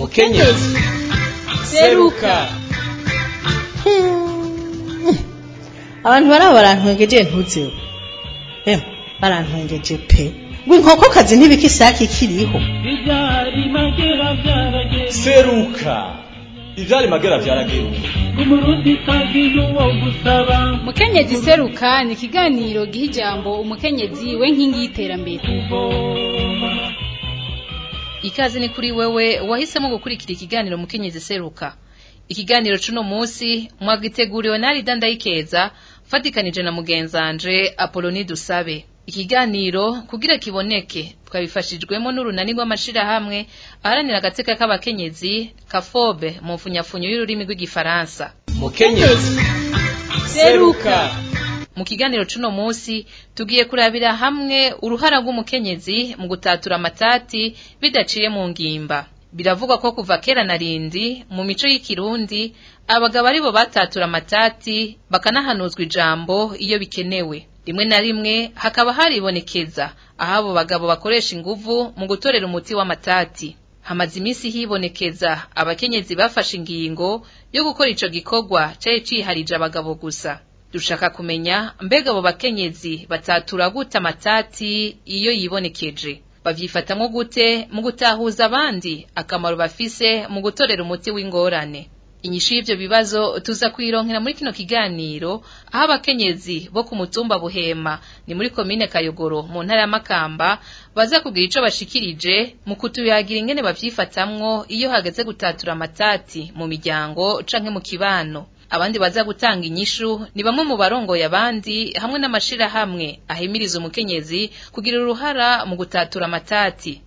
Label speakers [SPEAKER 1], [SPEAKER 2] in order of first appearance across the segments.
[SPEAKER 1] mukenyezi seruka
[SPEAKER 2] abantu baraba barantwengeje ntuzeho emwe barantwengeje pe ngo inkokokazi ntibika isake ikiriho
[SPEAKER 3] Ibyari magera byarageze
[SPEAKER 1] seruka ivyari magera vyarageruka
[SPEAKER 3] umurundi kazi n'uwo gusaba
[SPEAKER 4] mukenyezi seruka ni ikiganiro giha ijambo umukenyezi we nkingi y'iterambere
[SPEAKER 3] kuvoma
[SPEAKER 5] ikaze ni kuri wewe wahisemo gukurikira ikiganiro mukenyezi seruka ikiganiro cuno munsi mwagiteguriwe nari dandayikeza fatikanije na mugenzanje Apoloni Dusabe ikiganiro kugira kiboneke twabifashijwemo n'urunani rw'amashirahamwe aharanira agateka k'abakenyezi kafobe mu mfunyafunyo y'ururimi rw'igifaransa
[SPEAKER 1] mukenyezi seruka
[SPEAKER 5] mu kiganiro cuno munsi tugiye kurabira hamwe uruhara rw'umukenyezi mu gutatura amatati bidaciye mu ngimba biravugwa ko kuva kera na rindi mu mico y'ikirundi abagabo aribo batatura amatati bakanahanuzwa ijambo iyo bikenewe rimwe na rimwe hakaba haribonekeza aho abo bagabo bakoresha inguvu mu gutorera umuti w'amatati hamaze iminsi hibonekeza abakenyezi bafashe ingingo yo gukora ico gikorwa cari ciharije abagabo gusa dushaka kumenya mbega abo bakenyezi batatura gute amatati iyo yibonekeje bavyifatamwo gute mu gutahuza abandi akamaro bafise mu gutorera umuti w'ingorane inyishu y'ivyo bibazo tuza kuyironkera muri kino kiganiro aho abakenyezi bo ku mutumba buhema ni muri komine kayogoro mu ntara ya makamba baza kugira ico bashikirije mu kutuyagira ingene bavyifatamwo iyo hageze gutatura amatati mu miryango canke mu kibano abandi baza gutanga inyishu ni bamwe mu barongoye abandi hamwe n'amashirahamwe ahimiriza umukenyezi kugira uruhara mu gutatura amatati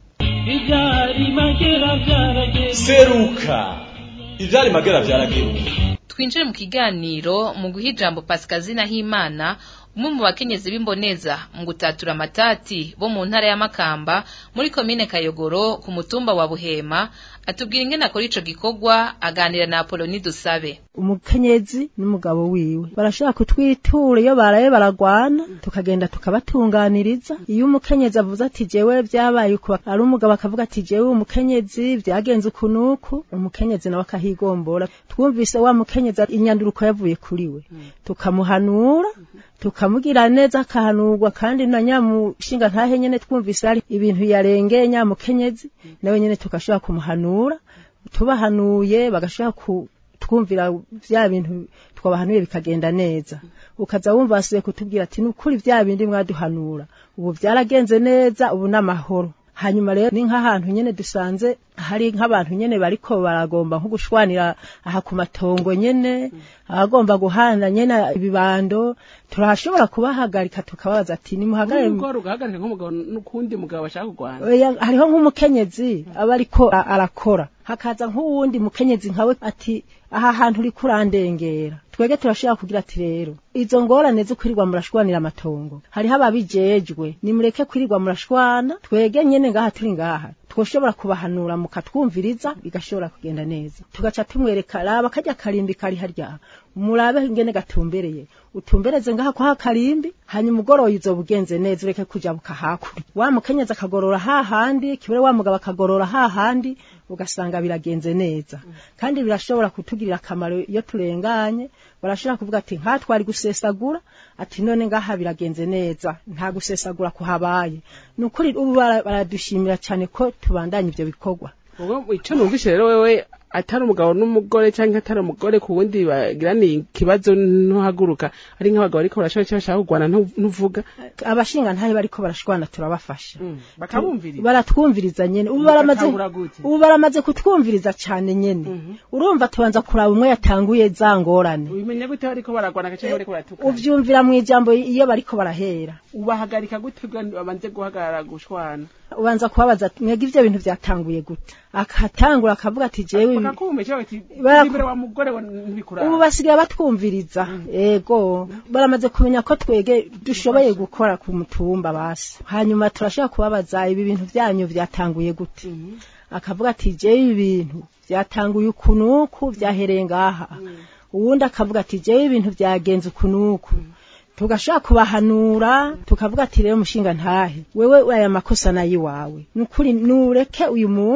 [SPEAKER 3] ibyari magera byarageze
[SPEAKER 1] seruka ivyari magera vyarageruka
[SPEAKER 5] twinjire mu kiganiro mu guha ijambo pasikazina himana umwe mu bakenyezi b'imboneza mu gutatura amatati bo mu ntara ya makamba muri komine kayogoro ku mutumba wa buhema atubwira ingene akora ico gikorwa aganira na apoloni dusabe
[SPEAKER 2] umukenyezi n'umugabo wiwe barashobora kutwitura iyo baraye baragwana tukagenda tukabatunganiriza iyo umukenyezi avuze ati jewe vyabaye uku ari umugabo akavuga ati jewe umukenyezi vyagenze uku nuku umukenyezi nawe akahigombora twumvise wa mukenyezi inyanduruko yavuye kuri we tukamuhanura tukamugira neza akahanurwa kandi na nyamushinga ntahe nyene twumvise ari ibintu yarengeye nyamukenyezi nawe nyene tugashobora kumuhanura tubahanuye bagashobora ku twumvira vya bintu twabahanuye bikagenda neza ukaza wumva basubiye kutubwira ati nukuri vya bindi mwaduhanura ubu vyaragenze neza ubu n'amahoro hanyuma rero ni nk'ahantu nyene dusanze hari nk'abantu nyene bariko baragomba nko gushwanira aha ku matongo nyene abagomba guhana nyene ibibando turashobora kubahagarika tukababaza ati nimuhagarare
[SPEAKER 6] umugore ugahagarika nk'umugabo n'ukundi mugabo bashaka kurwana
[SPEAKER 2] Oya, hariho nk'umukenyezi aba ariko a- arakora hakaza nk'uwundi mukenyezi nkawe ati aha hantu uri kurandengera twege turashobora kugira ati rero izo ngorane zo kwirirwa murashwanira amatongo hariho ababijejwe nimureke kwirirwa murashwana twege nyene ngaha turi ngaha twoshobora kubahanura mukatwumviriza bigashobora kugenda neza tugaca tumwereka raba karya karimbi kari harya murabe ingene gatumbereye utumbereze ngaha kwa karimbi hanyuma ugoroye uzoba ugenze neza ureke kuja bukahakuri wa mukenyezi akagorora hahandi kibure wa mugabo akagorora hahandi ugasanga biragenze neza kandi birashobora kutugirira akamaro iyo turenganye barashobora kuvuga ati nka twari gusesagura ati none ngaha biragenze neza nta gusesagura kuhabaye ni ukuri ubu bara- baradushimira cyane ko tubandanya ivyo bikorwa
[SPEAKER 6] ubwo ico numvise rero wewe atari umugabo n'umugore canke atari umugore ku wundi bagiraniye ikibazo ntuhaguruka ari nk'abagabo ariko barashaka icyo bashaka kurwana ntu- ntuvuga
[SPEAKER 2] abashinga ntahe bariko barashwana turabafasha
[SPEAKER 6] bakabumviriza
[SPEAKER 2] baratwumviriza nyene ubu baramaze
[SPEAKER 6] Bagatangura gute?
[SPEAKER 2] ubu baramaze kutwumviriza cyane nyene urumva tubanza kuraba umwe yatanguye za ngorane
[SPEAKER 6] ubimenya gute bariko baragwana canke bariko baratukana
[SPEAKER 2] uvyumvira mu ijambo iyo bariko barahera
[SPEAKER 6] ubahagarika gute kugira ngo babanze guhagarara gushwana
[SPEAKER 2] ubanza kubabaza ati, mwebwe ivyo bintu vyatanguye gute akatangura akavuga ati jewe ibi-
[SPEAKER 6] bakakumva bati
[SPEAKER 2] Baraku-
[SPEAKER 6] imbere wa mugore wa ntibikurara
[SPEAKER 2] ubu basigaye batwumviriza ego baramaze kumenya ko twege dushoboye gukora ku mutumba basi hanyuma turashobora kubabaza ibi bintu vyanyu vyatanguye gute akavuga ati jewe ibi bintu vyatanguye uku nuku vyahereye ngaha uwundi akavuga ati jewe ibintu vyagenze uku nuku tugashaka kubahanura tukavuga ati rero mushinga ntahe wewe aya makosa nayo iwawe nukuri nureke uyu muntu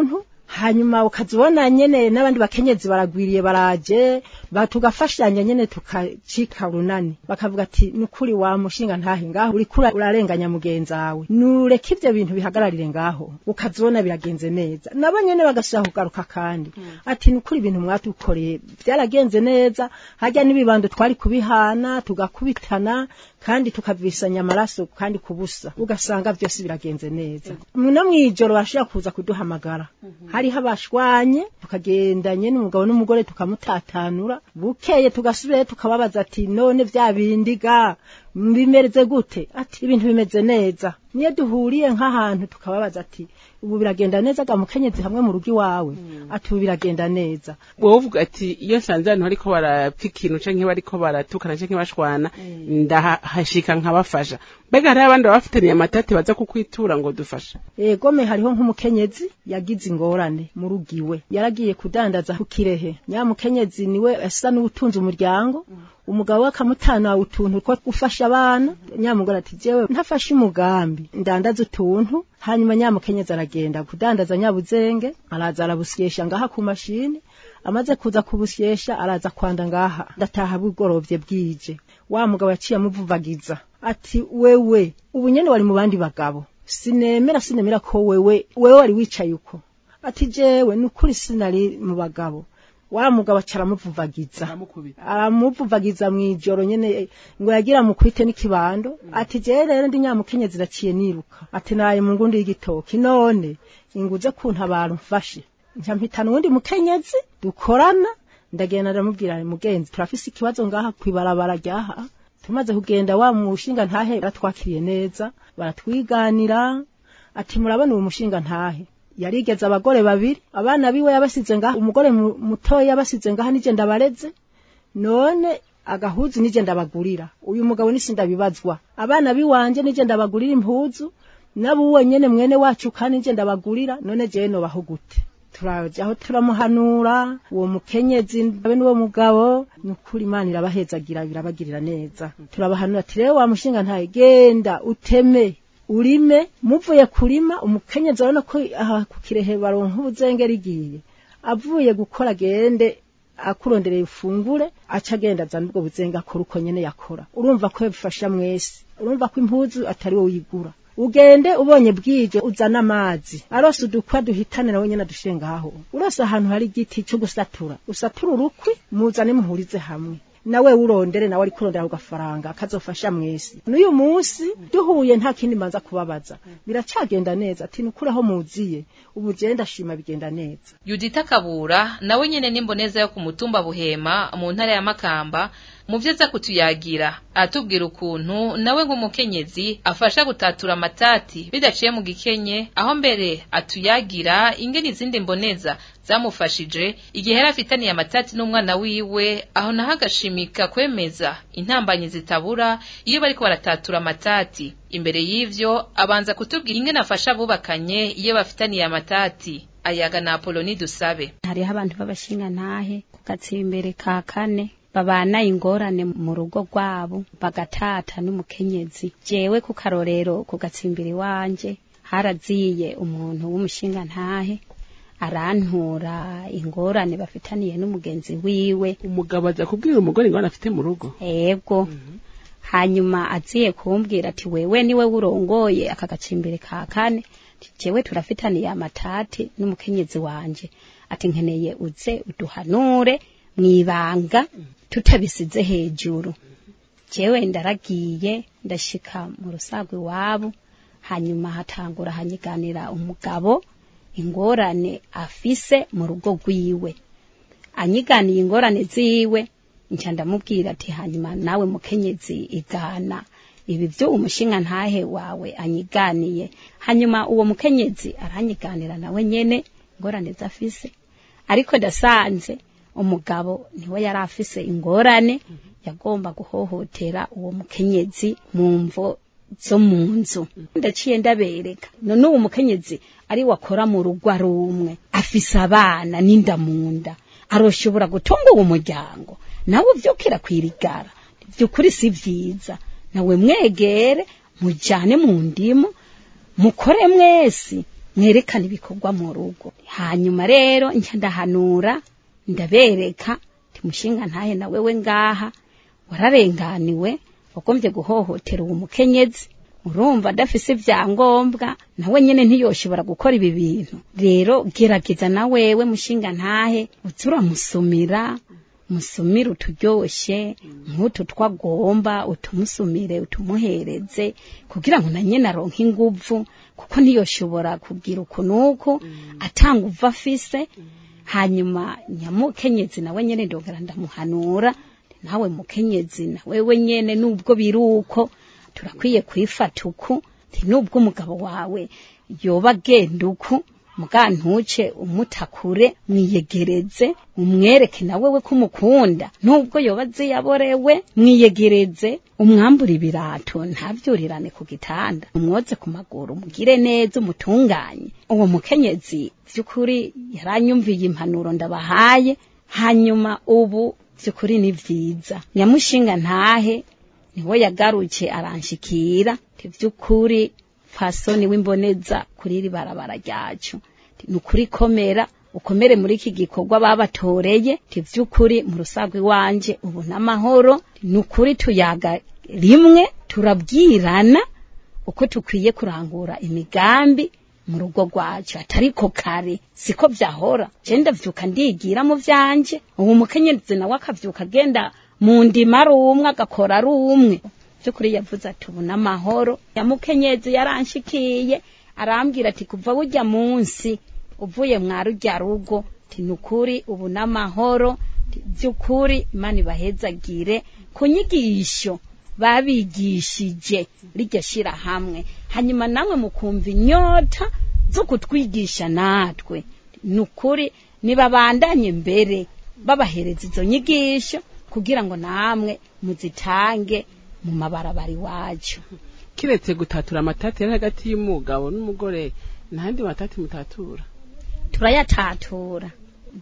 [SPEAKER 2] hanyuma ukazibona nyene n'abandi bakenyezi baragwiriye baraje ba tugafashanya nyene tukacika runani bakavuga ati nukuri wa mushinga ntahe ngaho uriko urarenganya mugenzi wawe nureke ivyo bintu bihagararire ngaho ukazibona biragenze neza nabo nyene bagasubira kugaruka kandi ati nukuri ibintu mwatukoreye byaragenze neza hajya n'ibibando twari kubihana tugakubitana kandi tukavisanya amaraso kandi kubusa ugasanga byose biragenze neza no mwijoro bashobora kuza kuduhamagara hariho abashwanye tukagendanye n'umugabo n'umugore tukamutatanura bukeye tugasubirayo tukababaza ati none vya bindi ga bimeze gute ati ibintu bimeze neza niyo duhuriye nk'ahantu tukababaza ati ubu biragenda neza ga mukenyezi hamwe mu rugo iwawe ati ubu biragenda neza
[SPEAKER 6] wowe uvuga ati iyo nsanze ahantu bariko barapfa ikintu canke bariko baratukana canke bashwana ndahashika nkabafasha mbega hariho abandi baba bafitaniye amatati baza kukwitura ngo dufasha
[SPEAKER 2] egome hariho nk'umukenyezi yagize ingorane mu rugo iwe yaragiye kudandaza ku kirehe nyamukenyezi niwe asa n'ubutunze umuryango umugabo we akamutana utuntu two gufasha abana nyamugore ati jewe ntafashe umugambi ndandaza utuntu hanyuma nyamukenyezi aragenda kudandaza nyabuzenge araza arabusyesha ngaha ku mashini amaze kuza kubusyesha araza kwanda ngaha ndataha bugorovye bwije wa mugabo yaciye amuvuvagiza ati wewe ubu nyene wari mu bandi bagabo sinemera sinemera ko wewe wewe wari wicaye uko ati jewe nukuri sinari mu bagabo wa mugabo acaramuvuvagiza aramuvuvagiza mw'ijoro nyene ngo yagira mukwite n'ikibando ati jewe rero ndi nyamukenyezi raciye niruka ati naye mu ngundi y'igitoki none inguze kuntabara mfashe nca mpitana uwundi mukenyezi dukorana ndagenda ndamubwira mugenzi turafise ikibazo ngaha kwibarabara ryaha tumaze kugenda wa mushinga ntahe baratwakiriye neza baratwiganira ati murabona uwo mushinga ntahe yarigeze abagore babiri abana biwe yabasize ngaha umugore mutoya yabasize ngaha nije ndabareze none agahuzu nije ndabagurira uyu mugabo nisi ndabibazwa abana biwanje nije ndabagurira impuzu nabuwe nyene mwene wacu kandi nije ndabagurira none jewe nobaho gute turajaho turamuhanura uwo mukenyezi abe n'uwo mugabo nukuri imana irabahezagira birabagirira neza turabahanura ati rero wa mushinga ntaye genda uteme urime muvuye kurima umukenyezi urabona ko aha ku kirehe baronka ubuzengera igiye avuye gukora agende akurondereye ufungure aca agenda azana ubwo buzenga akora uko nyene yakora urumva ko bifasha mwese urumva ko impuzu atari wowe uyigura ugende ubonye bwije uzana amazi arose udukwa duhitane nawe nyene adushire ngaho urose ahantu hari igiti cyo gusatura usatura urukwi muzane muhurize hamwe nawe urondere nawe ari kurondera ku gafaranga kazofasha mwese n'uyu munsi duhuye nta kindi manza kubabaza biracagenda neza ati nukuri aho muziye ubu je ndashima bigenda neza
[SPEAKER 5] Yudita Kabura nawe nyene n'imboneza yo ku mutumba Buhema mu ntara ya Makamba mu vyo aza kutuyagira atubwira ukuntu nawe nk'umukenyezi afasha gutatura amatati bidaciye mu gikenye aho mbere atuyagira ingene izindi mboneza zamufashije igihe yari afitaniye amatati n'umwana wiwe aho naho agashimika kwemeza intambanyi zitabura iyo bariko baratatura amatati imbere y'ivyo abanza kutubwira ingene afasha abubakanye iyo bafitaniye amatati ayaga na Apoloni dusabe
[SPEAKER 7] hariho abantu b'abashinga ntahe ku gatsimbere ka kane babana ingorane mu rugo rwabo bagatata n'umukenyezi jewe ku karorero ku gatsimbiri wanje haraziye umuntu w'umushinga ntahe arantura ingorane bafitaniye n'umugenzi wiwe
[SPEAKER 6] umugabo aza kubwira umugore ingorane afite mu rugo
[SPEAKER 7] ego hanyuma aziye kumbwira ati wewe niwe urongoye aka gacimbiri ka kane jewe turafitaniye amatati n'umukenyezi wanje ati nkeneye uze uduhanure mwibanga tutabisize hejuru jewe ndaragiye ndashika mu rusago iwabo hanyuma hatangura hanyiganira umugabo ingorane afise mu rugo rwiwe anyiganiye ingorane ziwe nca ndamubwira ati hanyuma nawe mukenyezi igana ibi byo umushinga ntahe wawe anyiganiye hanyuma uwo mukenyezi aranyiganira nawe nyene ingorane zafise ariko ndasanze umugabo niwe yari afise ingorane yagomba guhohotera uwo mukenyezi mu mvo zo mu nzu ndaciye ndabereka none uwo mukenyezi ari wakora mu rugo ari umwe afise abana n'inda mu nda aroshobora gutunga uwo muryango nawe uvyukira kwirigara vyukuri si vyiza nawe mwegere mujane mu ndimu mukore mwesi mwerekane ibikorwa mu rugo hanyuma rero nca ndahanura ndabereka timushinga ntahe na wewe ngaha wararenganiwe wagombye guhohotera uwo mukenyezi urumva adafise ibyangombwa nawe nyene ntiyoshobora gukora ibi bintu rero gerageza na wewe mushinga ntahe uze uramusumira musumire uturyoshe nk'utu twagomba utumusumire utumuhereze kugira ngo na nyene aronke inguvu kuko ntiyoshobora kugira uku nuku atanga uva afise hanyuma nyamukenyezi nawe nyene ndongera ndamuhanura nawe mukenyezi na wewe nyene nubwo biruko turakwiye kwifata uku nti nubwo umugabo wawe yoba agenda uku muga ntuce umutakure mwiyegereze umwereke na wewe ko umukunda nubwo yoba ziyaborewe mwiyegereze umwambure ibirato ntavyurirane ku gitanda umwoze ku maguru mugire neza umutunganye uwo mukenyezi vy'ukuri yaranyumviye impanuro ndabahaye hanyuma ubu vy'ukuri ni vyiza nyamushinga ntahe niwe yagaruke aranshikira vy'ukuri fasoni w'imboneza kuri iri barabara ryacu ni ukuri komera ukomere muri iki gikorwa babatoreye vy'ukuri mu rusagwe wanje ubu n'amahoro ni ukuri tuyaga rimwe turabwirana uko tukwiye kurangura imigambi mu rugo rwacu atariko kare siko vyahora je ndavyuka ndigira mu vyanje ubu mukenyezi nawe akavyuka agenda mu ndima ari umwe agakora ari umwe vy'ukuri yavuze ati ubu n'amahoro yamukenyezi yaranshikiye arambwira ati kuva burya munsi uvuye mwa rurya rugo ti nukuri ubu n'amahoro vy'ukuri imana ibahezagire ku nyigisho babigishije riryo shira hamwe hanyuma namwe mukumva inyota zo kutwigisha natwe nukuri nibabandanye mbere babahereza izo nyigisho kugira ngo namwe muzitange mu mabarabara iwacu
[SPEAKER 6] kiretse gutatura amatati yari hagati y'umugabo n'umugore ntandi matati mutatura
[SPEAKER 7] turayatatura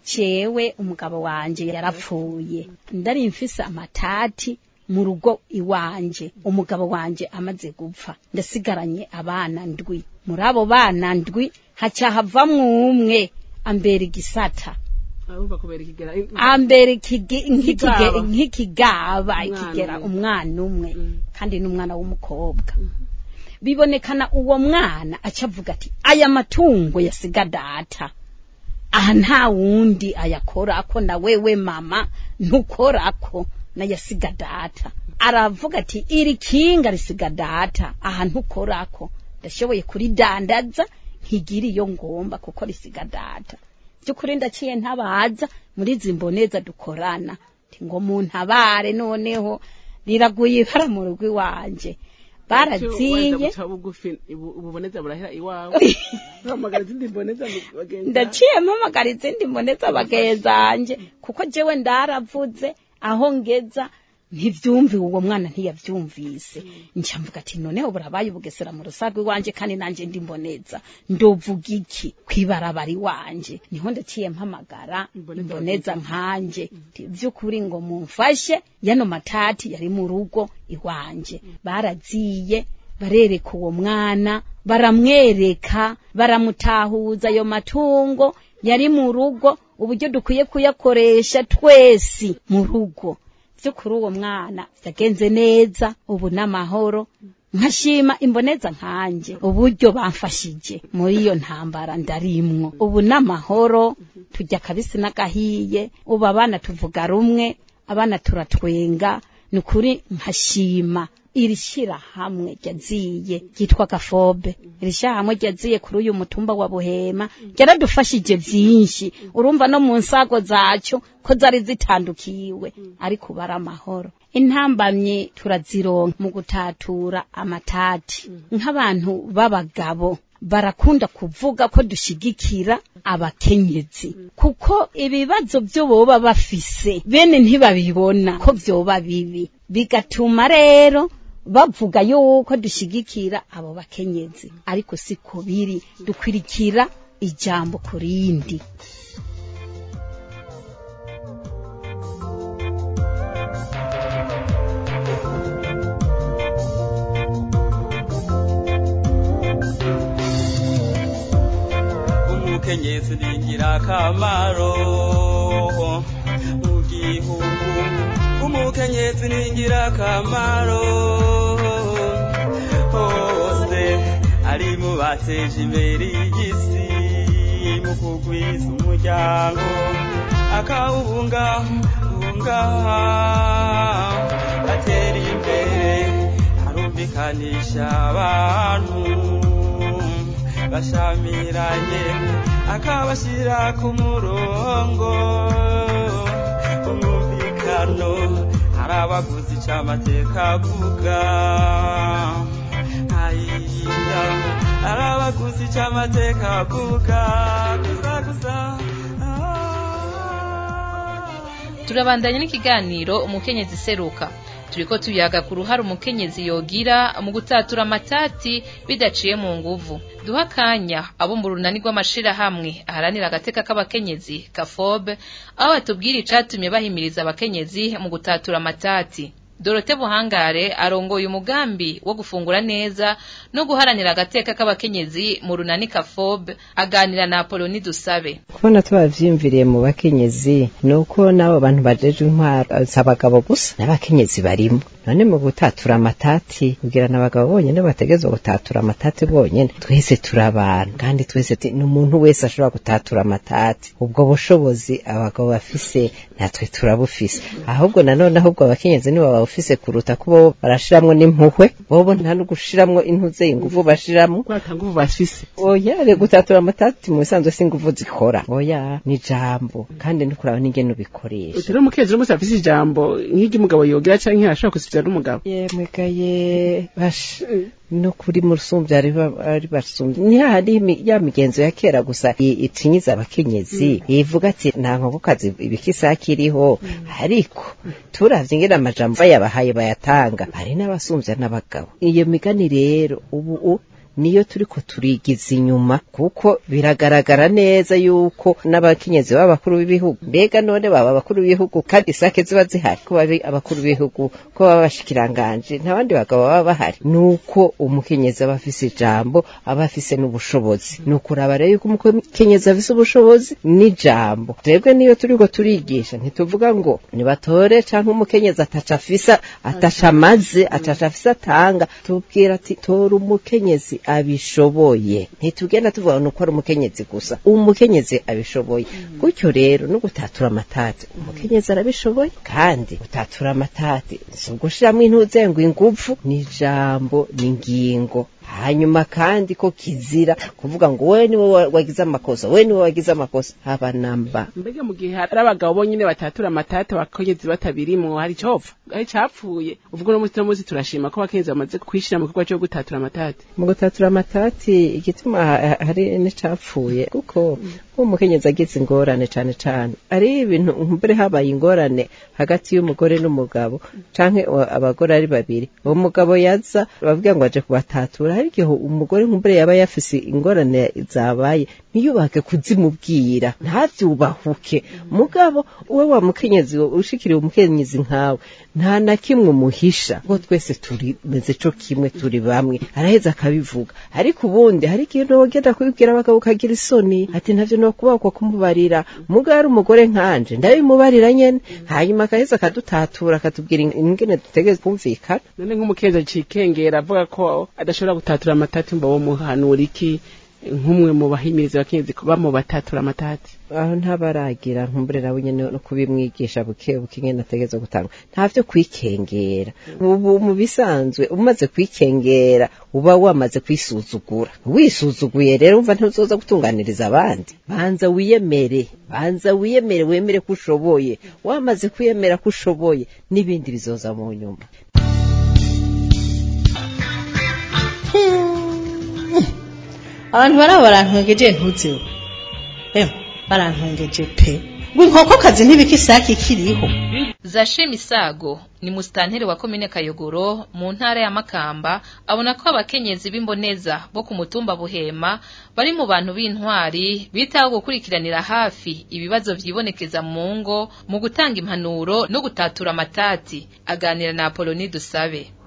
[SPEAKER 7] jewe umugabo wanje yarapfuye ndari mfise amatati mu rugo iwanje umugabo wanje amaze gupfa ndasigaranye abana ndwi muri abo bana ndwi haca havamwo umwe ambera igisata
[SPEAKER 6] urumva kubera ikigera
[SPEAKER 7] ambere ikigi- nk'ikige-
[SPEAKER 6] Ikigaba.
[SPEAKER 7] nk'ikigaba
[SPEAKER 6] Umwana
[SPEAKER 7] ikigera
[SPEAKER 6] umwe.
[SPEAKER 7] umwana umwe
[SPEAKER 6] Mm.
[SPEAKER 7] kandi n'umwana w'umukobwa bibonekana uwo mwana aca avuga ati aya matungo yasiga data aha nta wundi ayakorako na wewe mama ntukorako nayasiga data aravuga ati iri kinga risiga data aha ntukorako ndashoboye kuridandaza nkigira iyo ngomba kuko risiga data by'ukuri ndaciye ntabaza muri izi mboneza dukorana Nti ngo muntabare noneho riraguye ibara mu rugo iwanje baraziye
[SPEAKER 6] bugufi ubu- ububoneza burahera iwawe uhamagara izindi mboneza bagenzi
[SPEAKER 7] ndaciye mpamagara izindi mboneza bagezanje kuko jewe ndaravuze aho ngeza ntivyumve uwo mwana ntiyavyumvise nca mvuga ati noneho burabaye ubugesera mu rusagwe wanje kandi nanje ndi mboneza ndovuga iki kwibarabara iwanje niho ndaciye mpamagara
[SPEAKER 6] Imboneza
[SPEAKER 7] imboneza nkanje Nti, vy'ukuri ngo mumfashe yano matati yari mu rugo iwanje baraziye barereka uwo mwana baramwereka baramutahuza ayo matungo yari mu rugo uburyo dukwiye kuyakoresha twese mu rugo vy'ukuri uwo mwana vyagenze neza ubu n'amahoro nkashima imboneza nkanje uburyo bamfashije muri iyo ntambara ndarimwo ubu n'amahoro tujya kabisi n'agahiye ubu abana tuvuga rumwe abana turatwenga ni ukuri nkashima iri shirahamwe ryaziye ryitwa gafobe iri shirahamwe ryaziye kuri uyu mutumba wa buhema ryaradufashije vyinshi urumva no mu nsago zacu ko zari zitandukiwe ariko ubu ari amahoro intambamye turazironka mu gutatura amatati nk'abantu b'abagabo barakunda kuvuga ko dushigikira abakenyezi kuko ibibazo byo boba bafise bene ntibabibona ko vyoba bibi bigatuma rero bavuga yuko dushigikira abo bakenyezi ariko siko biri dukwirikira ijambo ku rindi
[SPEAKER 8] umukenyezi ni ingirakamaro mu gihugu umukenyezi ni ingirakamaro hose ari mu bateje imbere y'isi mu kugwiza umuryango akawubungabunga atera imbere arumvikanisha abantu bashamiranye akabashyira ku murongo umwumvikano hari abaguzi ic'amateka avuga ayiya hari abaguzi ic'amateka avuga gusa gusa
[SPEAKER 5] turabandanya n'ikiganiro umukenyezi seruka turiko tuyaga ku ruhare umukenyezi yogira mu gutatura amatati bidaciye mu nguvu duha akanya abo mu runani rw'amashirahamwe aharanira agateka k'abakenyezi kafobe aho batubwira icatumye bahimiriza abakenyezi mu gutatura amatati Dorote Buhangare arongoye umugambi wo gufungura neza no guharanira agateka k'abakenyezi mu runani kafobe aganira na Apoloni Dusabe
[SPEAKER 9] kubona tubavyimviriye mu bakenyezi nuko n'abo bantu bajeje intwaro si abagabo gusa n'abakenyezi barimo none mu gutatura amatati kugira n'abagabo bonyene bategezwa gutatura amatati bonyene twese turi abantu kandi twese ti- n'umuntu wese ashobora gutatura amatati ubwo bushobozi abagabo bafise natwe turabufise ahubwo nanone ahubwo abakenyezi nibo babufise kuruta kubo barashiramwo n'impuhwe bobo nta no gushiramwo intuze inguvu bashiramwo
[SPEAKER 6] kwata nguvu bafise
[SPEAKER 9] oya re gutatura amatati mu bisanzwe si inguvu zikora oya ni ijambo kandi no kuraba n'ingene ubikoresha
[SPEAKER 6] utari umukenyezi n'umunsi afise ijambo nk'iry'umugabo yogira canke ashobora gusivya n'umugabo
[SPEAKER 9] yemwegaye basha no kuri musumbya ari ba- ari basumbya ni hahandi imi- ya migenzo ya kera gusa i- itinyiza abakenyezi ivuga ati nta nkokokazi ibikisaki iriho ariko turavye ingene amajambo bayabahaye bayatanga hari n'abasumbya n'abagabo iyo migani rero ubu u- niyo turiko turigiza inyuma kuko biragaragara neza yuko n'abakenyezi b'abakuru b'ibihugu mbega none baba abakuru b'ibihugu kandi isake ziba zihari ko babi abakuru b'ibihugu ko baba bashikiranganje nta bandi bagabo baba bahari nuko umukenyezi aba afise ijambo aba afise n'ubushobozi ni ukuraba rero yuko umukenyezi afise ubushobozi n'ijambo twebwe niyo turiko turigisha ntituvuga ngo nibatore canke umukenyezi ataca afisa ataca amaze ataca afise atanga tubwira ati tora umukenyezi abishoboye ntitugenda tuvuga nuko ari umukenyezi gusa umukenyezi abishoboye gutyo rero no gutatura amatati umukenyezi arabishoboye kandi gutatura amatati si ugushiramwo intuze ngo inguvu ni ijambo ni ingingo hanyuma kandi ko kizira kuvuga ngo we niwe wa- wagize amakosa we niwe wagize amakosa haba namba
[SPEAKER 6] mbega mu gihe hari abagabo bonyene batatura amatati abakenyezi batabirimwo hari icopfa hari capfuye ubwo no munsi no munsi turashima ko abakenyezi bamaze kwishira mu gikorwa co gutatura amatati
[SPEAKER 9] mu gutatura amatati igituma ha- hari n'icapfuye kuko umukenyezi agize ingorane cane cane ari ibintu mbere habaye ingorane hagati y'umugore n'umugabo canke wa- abagore ari babiri uwo mugabo yaza bavuga ngo aje kubatatura hari igihe umugore nkumbure yaba yafise ingorane zabaye ntiyubake kuzimubwira ntavyubahuke mugabo uwe wa mukenyezi ushikiriye umukenyezi nkawe nta na kimwe umuhisha kuko twese turimeze co kimwe turi bamwe araheza akabivuga ariko ubundi hari ikintu wogenda kubibwira abagabo ukagira isoni ati ntavyo nokubakwa kumubarira mugabo ari umugore nkanje ndabimubarira nyene hanyuma akaheza akadutatura akatubwira ingene dutegereza kumvikana
[SPEAKER 6] none nk'umukenyezi acikengera avuga ko adashobora gutatura amatati mba wo muhanura iki nk'umwe mu bahimiriza abakenyezi kuba mu batatura amatati
[SPEAKER 9] aho ntabaragira nkumbure nawe nyene no kubimwigisha buke buke ingene ategereza gutanga ntavyo kwikengera ubu mu bisanzwe umaze kwikengera uba wamaze kwisuzugura wisuzuguye rero umva ntuzoza gutunganiriza abandi banza wiyemere banza wiyemere wemere ko ushoboye wamaze kwiyemera ko ushoboye n'ibindi bizoza mu nyuma
[SPEAKER 10] abantu baraba barantwengeje ntuzeho emwe barantwengeje pe ngo inkokokazi ntibikisaki kiriho
[SPEAKER 5] Zashim Isago ni musitanteri wa komine Kayogoro mu ntara ya Makamba abona ko abakenyezi b'imboneza bo ku mutumba Buhema bari mu bantu b'intwari bitaho gukurikiranira hafi ibibazo vyibonekeza mu ngo mu gutanga impanuro no gutatura amatati aganira na Apoloni Dusabe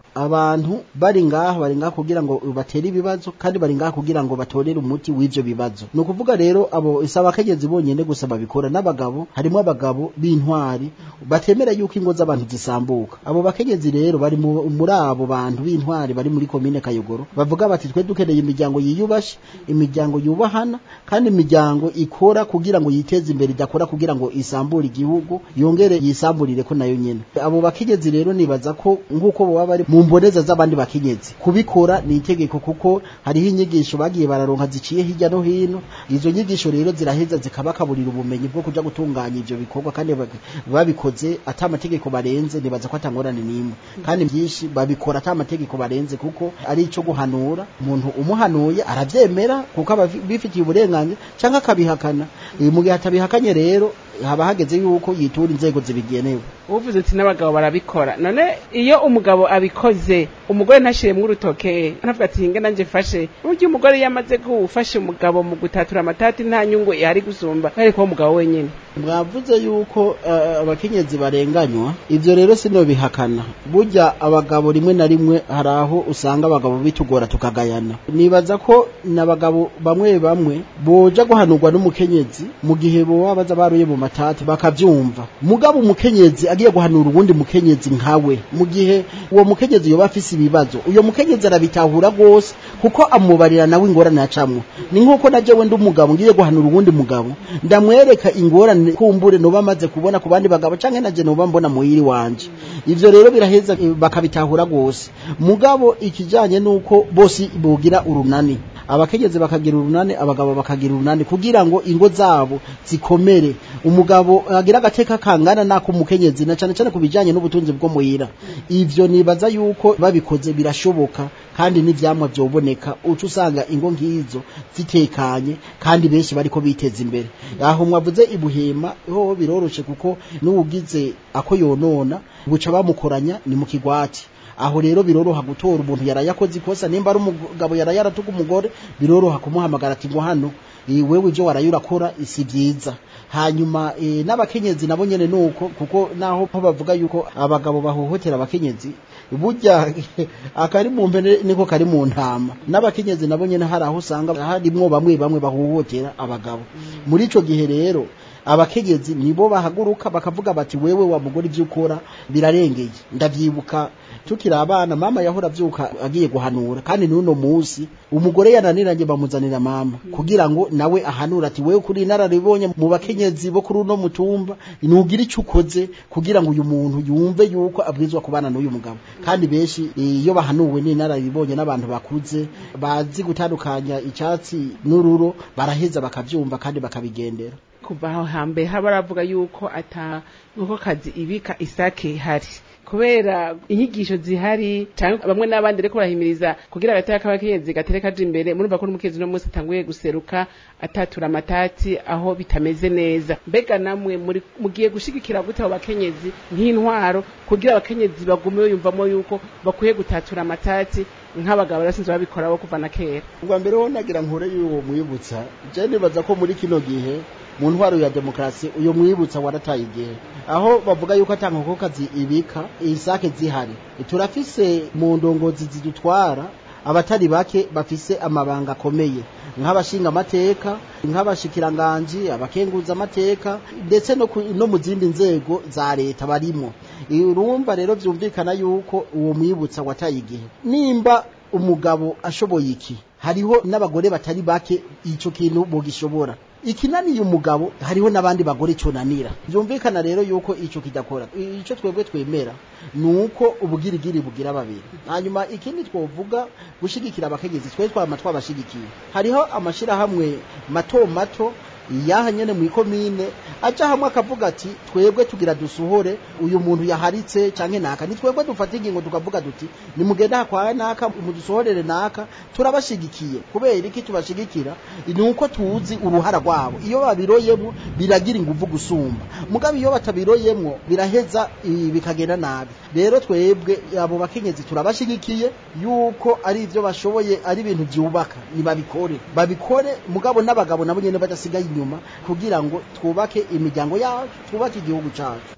[SPEAKER 11] abantu bari ngaha bari ngaha kugira ngo batere ibibazo kandi bari ngaha kugira ngo batorere umuti w'ivyo bibazo ni ukuvuga rero abo isaba abakenyezi bonyene gusa babikora n'abagabo harimo abagabo b'intwari batemera yuko ingo z'abantu zisambuka abo bakenyezi rero bari mu- muri abo bantu b'intwari bari muri komine kayogoro bavuga bati twe dukeneye imiryango yiyubashe imiryango yubahana kandi imiryango ikora kugira ngo yiteze imbere idakora kugira ngo isambure igihugu yongere yisamburire ko nayo nyene abo bakenyezi rero nibaza ko nk'uko baba bari mu mboneza z'abandi bakenyezi kubikora ni itegeko kuko hariho inyigisho bagiye bararonka ziciye hirya no hino izo nyigisho rero ziraheza zikabakaburira ubumenyi bwo kuja gutunganya ivyo bikorwa kandi bak- babikoze ata amategeko barenze nibaza ko atangorane n'imwe kandi byinshi babikora ata amategeko barenze kuko ari ico guhanura umuntu umuhanuye aravyemera kuko aba bifitiye uburenganzira canke akabihakana Eh, mu gihe atabihakanye rero haba hageze yuko yitura inzego zibigenewe
[SPEAKER 6] uvuze ati n'abagabo barabikora none iyo umugabo abikoze umugore ntashiremwo urutoke anavuga ati hinge nanje fashe burya umugore iyo amaze gufasha umugabo mu gutatura amatati nta nyungu ihari gusumba ariko uwo mugabo wenyene
[SPEAKER 11] mwavuze yuko eh, abakenyezi barenganywa ivyo rero sino bihakana burya abagabo rimwe na rimwe hari aho usanga abagabo bitugora tukagayana nibaza ko n'abagabo bamwe bamwe boja guhanurwa n'umukenyezi mu gihe boba baza baruye mu matati bakavyumva mugabo umukenyezi agiye guhanura uwundi mukenyezi nkawe mu gihe uwo mukenyezi yoba afise ibibazo uyo mukenyezi arabitahura rwose kuko amubarira nawe ingorane yacamwo ni nk'uko na jewe ndi umugabo ngiye guhanura uwundi mugabo ndamwereka ingorane kumbure noba amaze kubona ku bandi bagabo canke naje noba mbona muhiri wanje ivyo rero biraheza eh, bakabitahura rwose mugabo ikijanye nuko bose bogira urunani abakenyezi bakagira urunani abagabo bakagira urunani kugira ngo ingo zabo zikomere umugabo agira agateka kangana nako umukenyezi na cane cane kubijanye n'ubutunzi bwo muhira ivyo nibaza yuko babikoze birashoboka kandi n'ivyamwa vyoboneka uca usanga ingo nk'izo zitekanye kandi benshi bariko biteza imbere aho mwavuze ibuhema ho biroroshe kuko n'uwugize ako yonona buca bamukoranya ni mu kigwati aho rero biroroha gutora umuntu yarayakoze ikosa nimba ari umugabo yarayaratuka umugore biroroha kumuhamagara ati ngo hano eh, wewe ivyo waraye urakora si vyiza hanyuma eh, n'abakenyezi nabo nyene nuko kuko naho po bavuga yuko abagabo bahohotera abakenyezi burya akari mu mpene niko kari mu ntama n'abakenyezi nabo nyene hari aho usanga harimwo bamwe bamwe bahohotera abagabo muri ico gihe rero abakenyezi nibo bahaguruka bakavuga bati wewe wa mugore ivyo ukora birarengeye ndavyibuka tukiri abana mama yahora avyuka agiye guhanura kandi n'uno musi umugore yananiranye bamuzanira mama kugira ngo nawe ahanura ati wewe kuri inararibonye mu bakenyezi bo kuri uno mutumba nugira ico ukoze kugira ngo uyu muntu yumve yuko abwirizwa kubana n'uyu mugabo kandi benshi iyo bahanuwe n'inararibonye n'abantu bakuze bazi gutandukanya icyatsi n'ururo baraheza bakavyumva kandi bakabigendera
[SPEAKER 6] kuva aho hambere haba baravuga yuko ata nkuko kazi ibika isake ihari kubera inyigisho zihari cyangwa bamwe n'abandi reko barahimiriza kugira agateka k'abakenyezi gatere kaje imbere murumva ko n'umukenyezi uno munsi atanguye guseruka atatura amatati aho bitameze neza mbega namwe muri mugiye gushigikira gute abo bakenyezi nk'intwaro kugira abakenyezi bagume yumvamo yuko bakwiye gutatura amatati nk'abagabo basinzwe babikora bo kuva na kera
[SPEAKER 11] ubwa mbere ho nagira nkore y'uwo mwibutsa je nibaza ko muri kino gihe mu ntwaro ya demokarasi uyo mwibutsa warataye igihe aho bavuga yuko ata nkokokazi ibika isake zihari turafise mu ndongozi zidutwara abatari bake bafise amabanga akomeye nk'abashinga amateka nk'abashikiranganji abakenguza amateka ndetse no, ku- no mu zindi nzego za leta barimo urumva rero vyumvikana yuko uwo mwibutsa wataye igihe nimba umugabo ashoboye iki hariho n'abagore batari bake ico kintu bogishobora ikinaniye umugabo hariho n'abandi bagore conanira vyumvikana rero yuko ico kidakora ico twebwe twemera nuko ubugirigiri bugira babiri hanyuma ikindi twovuga gushigikira abakenyezi twe twama twabashigikiye hariho amashirahamwe mato mato yaha nyene mu ikomine aca hamwe akavuga ati twebwe tugira dusohore uyu muntu yaharitse canke naka ni twebwe dufata ingingo tukavuga duti nimugenda hakwaye naka mudusohorere naka turabashigikiye kubera iki tubashigikira ni uko tuzi uruhara rwabo iyo babiroyemwo biragira inguvu gusumba mugabo iyo batabiroyemwo biraheza i- bikagenda nabi rero twebwe abo bakenyezi turabashigikiye yuko ari ivyo bashoboye ari ibintu vyubaka nibabikore babikore mugabo n'abagabo nabo nyene badasigaye inyuma kugira ngo twubake imiryango yacu twubake igihugu cacu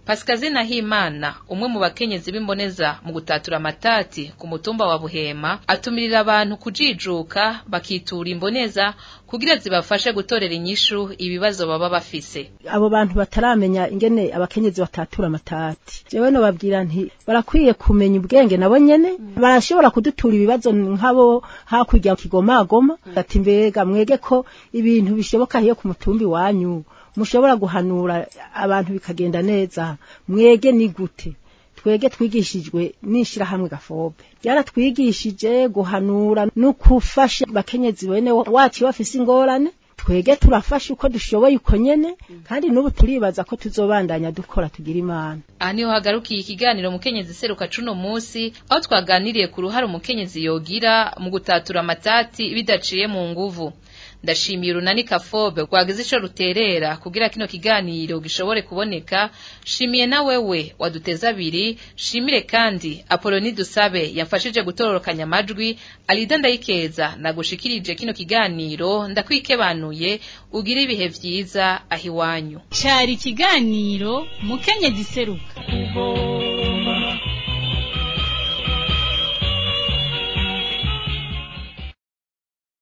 [SPEAKER 5] Pascazi Nahimana umwe mu bakenyezi b'imboneza mu gutatura amatati ku mutumba wa Buhema atumirira abantu kujijuka bakitura imboneza kugira zibafashe gutorera inyishu ibibazo baba bafise
[SPEAKER 2] abo bantu bataramenya ingene abakenyezi batatura amatati jewe nobabwira nti barakwiye kumenya ubwenge nabo nyene barashobora kudutura ibibazo nk'abo hakurya kigomagoma ati mbega mwege ko ibintu bishoboka hiyo ku mutumbi wanyu mushobora guhanura abantu bikagenda neza mwege ni gute twege twigishijwe n'ishirahamwe gafobe ryaratwigishije guhanura no kufasha bakenyezi bene wacu bafise ingorane twege turafasha uko dushoboye uko nyene kandi n'ubu turibaza ko tuzobandanya dukora tugira imana
[SPEAKER 5] aha niho hagarukiye ikiganiro mukenyezi seruka cuno musi aho twaganiriye ku ruhare umukenyezi yogira mu gutatura amatati bidaciye mu nguvu ndashimiye urunani kafobe rwagize ico ruterera kugira kino kiganiro gishobore kuboneka shimiye na wewe waduteza abiri shimire kandi apoloni dusabe yamfashije gutororokanya amajwi alida ndayikeza nagushikirije kino kiganiro ndakwikebanuye ugire ibihe vyiza aho iwanyu
[SPEAKER 4] cari ikiganiro mukenyezi seruka
[SPEAKER 3] Kubo